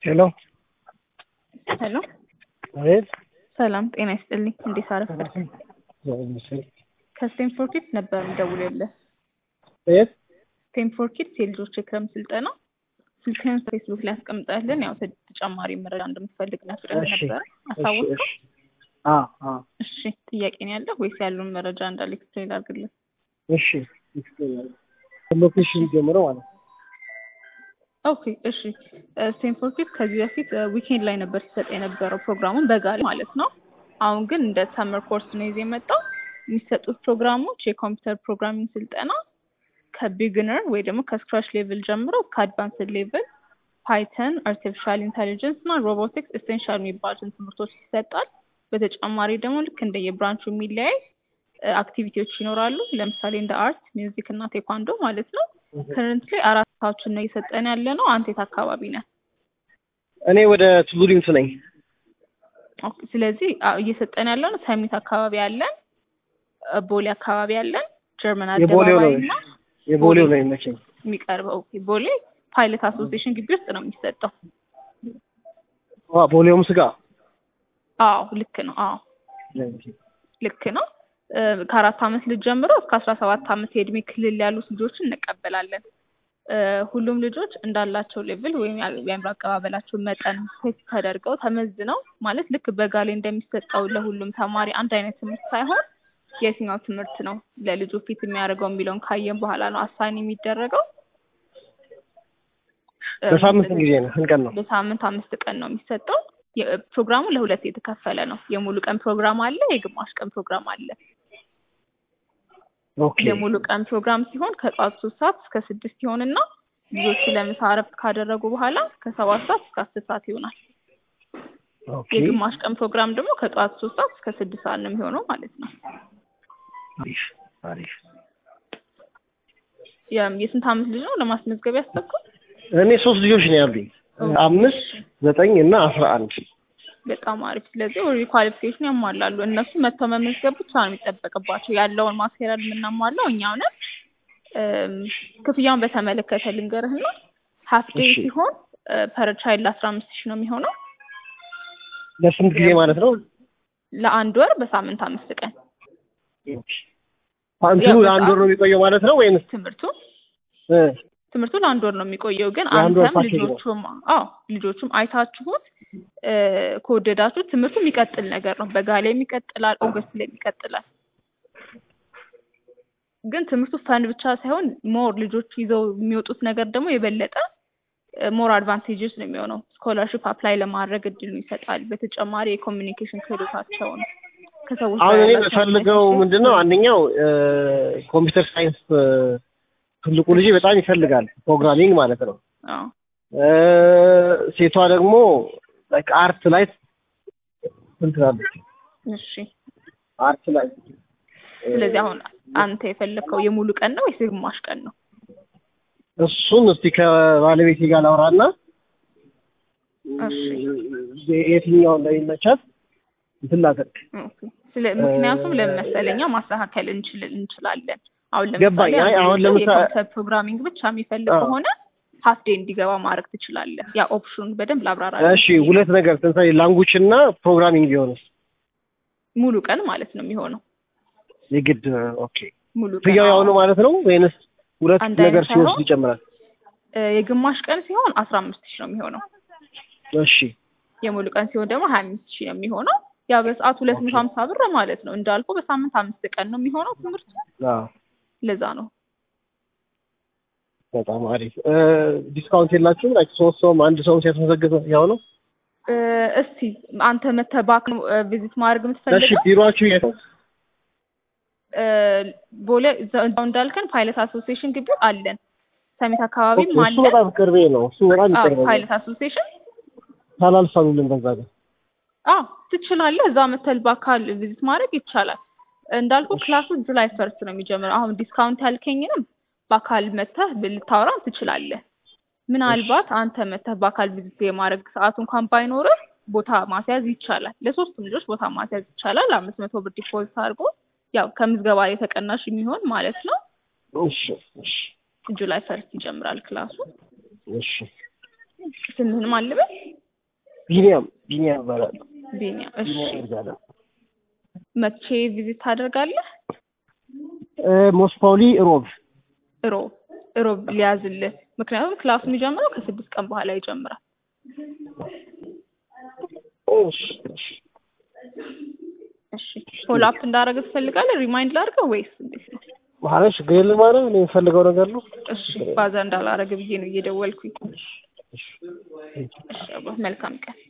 ሄሎ ሄሎ አቤት ሰላም ጤና ይስጥልኝ። እንዴት አረፈድክ? ከስቴንፎርድ ኪድስ ነበር የምደውልልህ። የት ስቴንፎርድ ኪድስ የልጆች የክረምት ስልጠና ስልክህን ፌስቡክ ላይ አስቀምጠህልን ያው ተጨማሪ መረጃ እንደምትፈልግ ነግረህ እሺ፣ ነበረ። እሺ፣ አሳወቅከው? እሺ። አ አ እሺ ጥያቄ ነው ያለህ ወይስ ያሉን መረጃ እንዳለ ኤክስፕሌን አድርግልን? እሺ ይስጥልኝ። ሎኬሽን ጀምሮ ማለት ነው። ኦኬ እሺ ስቴንፎርድ ኪድስ ከዚህ በፊት ዊኬንድ ላይ ነበር ሲሰጥ የነበረው ፕሮግራሙን በጋ ላይ ማለት ነው። አሁን ግን እንደ ሰመር ኮርስ ነው ይዞ የመጣው። የሚሰጡት ፕሮግራሞች የኮምፒውተር ፕሮግራሚንግ ስልጠና ከቢግነር ወይ ደግሞ ከስክራች ሌቭል ጀምሮ ከአድቫንስድ ሌቭል ፓይተን፣ አርቲፊሻል ኢንቴሊጀንስ እና ሮቦቲክስ ኤሴንሻል የሚባሉትን ትምህርቶች ይሰጣል። በተጨማሪ ደግሞ ልክ እንደ የብራንቹ የሚለያይ አክቲቪቲዎች ይኖራሉ። ለምሳሌ እንደ አርት፣ ሚውዚክ እና ቴኳንዶ ማለት ነው። ከረንት ላይ አራት ሰዓቶችን ነው እየሰጠን ያለ ነው። አንተ የት አካባቢ ነህ? እኔ ወደ ቱሉ ዲምቱ ነኝ። ኦኬ፣ ስለዚህ አ- እየሰጠን ያለው ነው ሰሚት አካባቢ አለን፣ እ፣ ቦሌ አካባቢ አለን፣ ጀርመን የቦሌው ነው አደባባይ እና የቦሌው ነው የሚመቸኝ። የሚቀርበው ኦኬ፣ ቦሌ ፓይለት አሶሲዬሽን ግቢ ውስጥ ነው የሚሰጠው። ዋ ቦሌውም ስጋ አዎ ልክ ነው። አዎ ልክ ነው። እ፣ ከአራት አመት ልጅ ጀምሮ እስከ አስራ ሰባት አመት የእድሜ ክልል ያሉት ልጆችን እንቀበላለን። እ፣ ሁሉም ልጆች እንዳላቸው ሌቭል ወይም ያ- የአእምሮ አቀባበላቸው መጠን ቴስት ተደርገው ተመዝነው ማለት ልክ በጋ ላይ እንደሚሰጠው ለሁሉም ተማሪ አንድ አይነት ትምህርት ሳይሆን የትኛው ትምህርት ነው ለልጁ ፊት የሚያደርገው የሚለውን ካየን በኋላ ነው አሳይን የሚደረገው። እ፣ በሳምንት ጊዜ ነው ስንት ቀን ነው? በሳምንት አምስት ቀን ነው የሚሰጠው። የ- ፕሮግራሙ ለሁለት የተከፈለ ነው። የሙሉ ቀን ፕሮግራም አለ፣ የግማሽ ቀን ፕሮግራም አለ። ኦኬ የሙሉ ቀን ፕሮግራም ሲሆን ከጠዋት ሶስት ሰዓት እስከ ስድስት ይሆንና ልጆቹ ለምሳ እረፍት ካደረጉ በኋላ ከሰባት ሰዓት እስከ አስር ሰዓት ይሆናል። ኦኬ የግማሽ ቀን ፕሮግራም ደግሞ ከጠዋት ሶስት ሰዓት እስከ ስድስት ሰዓት ነው የሚሆነው ማለት ነው። አሪፍ አሪፍ። የ- የስንት አመት ልጅ ነው ለማስመዝገብ ያሰብከው? እኔ ሶስት ልጆች ነው ያሉኝ አምስት ዘጠኝ እና አስራ አንድ በጣም አሪፍ። ስለዚህ ኦልሬዲ ኳሊፊኬሽን ያሟላሉ። እነሱ መጥተው መመዝገብ ብቻ ነው የሚጠበቅባቸው። ያለውን ማቴሪያል የምናሟላው እኛው ነን። እም፣ ክፍያውን በተመለከተ ልንገርህና ሀፍ ዴይ እሺ። ሲሆን ፐር ቻይልድ አስራ አምስት ሺህ ነው የሚሆነው ለስንት ጊዜ ማለት ነው? ለአንድ ወር በሳምንት አምስት ቀን እንትኑ ያው ለአንድ ወር ነው የሚቆየው ማለት ነው ወይንስ ትምህርቱ እ፣ ትምህርቱ ለአንድ ወር ነው የሚቆየው። ግን የአንድ ወር አንተም ፓኬጅ ነው። ልጆቹም አዎ ልጆቹም አይታችሁት እ፣ ከወደዳችሁት ትምህርቱ የሚቀጥል ነገር ነው። በጋ ላይ ይቀጥላል፣ ኦገስት ላይ ይቀጥላል። ግን ትምህርቱ ፈን ብቻ ሳይሆን ሞር ልጆቹ ይዘው የሚወጡት ነገር ደግሞ የበለጠ ሞር አድቫንቴጅስ ነው የሚሆነው። ስኮላርሽፕ አፕላይ ለማድረግ እድሉን ይሰጣል። በተጨማሪ የኮሚኒኬሽን ክህሎታቸውን ከሰዎች አሁን ጋር እኔ ያላቸውን የምፈልገው relationship- ምንድን ነው አንደኛው ኮምፒውተር ሳይንስ ትልቁ ልጅ በጣም ይፈልጋል ፕሮግራሚንግ ማለት ነው። አዎ እ፣ ሴቷ ደግሞ ላይክ አርት ላይ እንትን ትላለች። እሺ። አርት ላይ ስለዚህ አሁን አንተ የፈለግከው የሙሉ ቀን ነው ወይስ የግማሽ ቀን ነው? እሱን እስቲ ከባለቤቴ ጋር ላውራና እሺ እ፣ የትኛው እንደሚመቻት እንትን ላደርግ። ኦኬ። ስለ ምክንያቱም ለምን መሰለኛ ማስተካከል እንችል እንችላለን። አሁን ገባኝ። ለምሳሌ አይ አንድ አሁን ሰው ለምሳ- የኮምፒውተር ፕሮግራሚንግ ብቻ የሚፈልግ አዎ። ከሆነ ሀፍ ዴይ እንዲገባ ማድረግ ትችላለህ። ያ ኦፕሽኑን በደንብ ላብራራ። እሺ ሁለት ነገር ለምሳሌ ላንጉጅ እና ፕሮግራሚንግ ቢሆንስ ሙሉ ቀን ማለት ነው የሚሆነው። የግድ ኦኬ ሙሉ ቀን ክፍያው ያው አዎ። ነው ማለት ነው ወይንስ ሁለት አንድ ነገር አይነት ሲወስድ ሳይሆን ይጨምራል? እ፣ የግማሽ ቀን ሲሆን አስራ አምስት ሺህ ነው የሚሆነው። እሺ የሙሉ ቀን ሲሆን ደግሞ ሀያ አምስት ሺህ ነው የሚሆነው። ያ በሰዓት ሁለት መቶ ሀምሳ ብር ማለት ነው። እንዳልኩ በሳምንት አምስት ቀን ነው የሚሆነው ትምህርቱ። አዎ ለዛ ነው በጣም አሪፍ እ፣ ዲስካውንት የላችሁም? ላይክ ሶስት ሰውም አንድ ሰውም ሲያስመዘግብ ያው ነው? እ፣ እስቲ አንተ መተህ ባክ ነው ቪዚት ማድረግ እሺ የምትፈልገው? ቢሮአችሁ የት ነው? እ፣ ቦሌ እዛው እዛው እንዳልከን ፓይለት አሶሲዬሽን ግቢ አለን። ሰሜት አካባቢም ኦኬ፣ እሱ አለን። በጣም ቅርቤ ነው። እሱ በጣም አዎ ይቀርበኛል። ፓይለት አሶሲዬሽን ታላልፋሉልን በዛ ጋር አዎ ትችላለህ። እዛ መተል በአካል ቪዚት ማድረግ ይቻላል። እንዳልኩ ክላሱ ጁላይ ፈርስት ነው የሚጀምረው። አሁን ዲስካውንት ያልከኝንም በአካል መተህ ልታወራ ትችላለህ። ምናልባት አንተ መተህ በአካል ቪዚት የማድረግ ሰዓቱ እንኳን ባይኖርህ ቦታ ማስያዝ ይቻላል። ለሶስቱም ልጆች ቦታ ማስያዝ ይቻላል። አምስት መቶ ብር ዲፖዚት አድርጎ ያው ከምዝገባ ላይ ተቀናሽ የሚሆን ማለት ነው። እሺ እሺ ጁላይ ፈርስት ይጀምራል ክላሱ። እሺ ስምህን ማን ልበል? ቢኒያም ቢኒያም ይባላል። ቢኒያም እሺ ቢኒያም ይባላል። መቼ ቪዚት ታደርጋለህ ሞስት ፕሮባብሊ ሮብ ሮብ ሮብ ሊያዝልህ ምክንያቱም ክላሱ የሚጀምረው ከስድስት ቀን በኋላ ይጀምራል እሺ እሺ እሺ ፎሎ አፕ እንዳደረገ ትፈልጋለህ ሪማይንድ ላድርገው ወይስ እንዴት ነው ማለት ችግር የለም ማለት እኔ የምፈልገው ነገር ነው። እሺ ባዛ እንዳላረገ ብዬ ነው እየደወልኩኝ እሺ እሺ አባ መልካም ቀን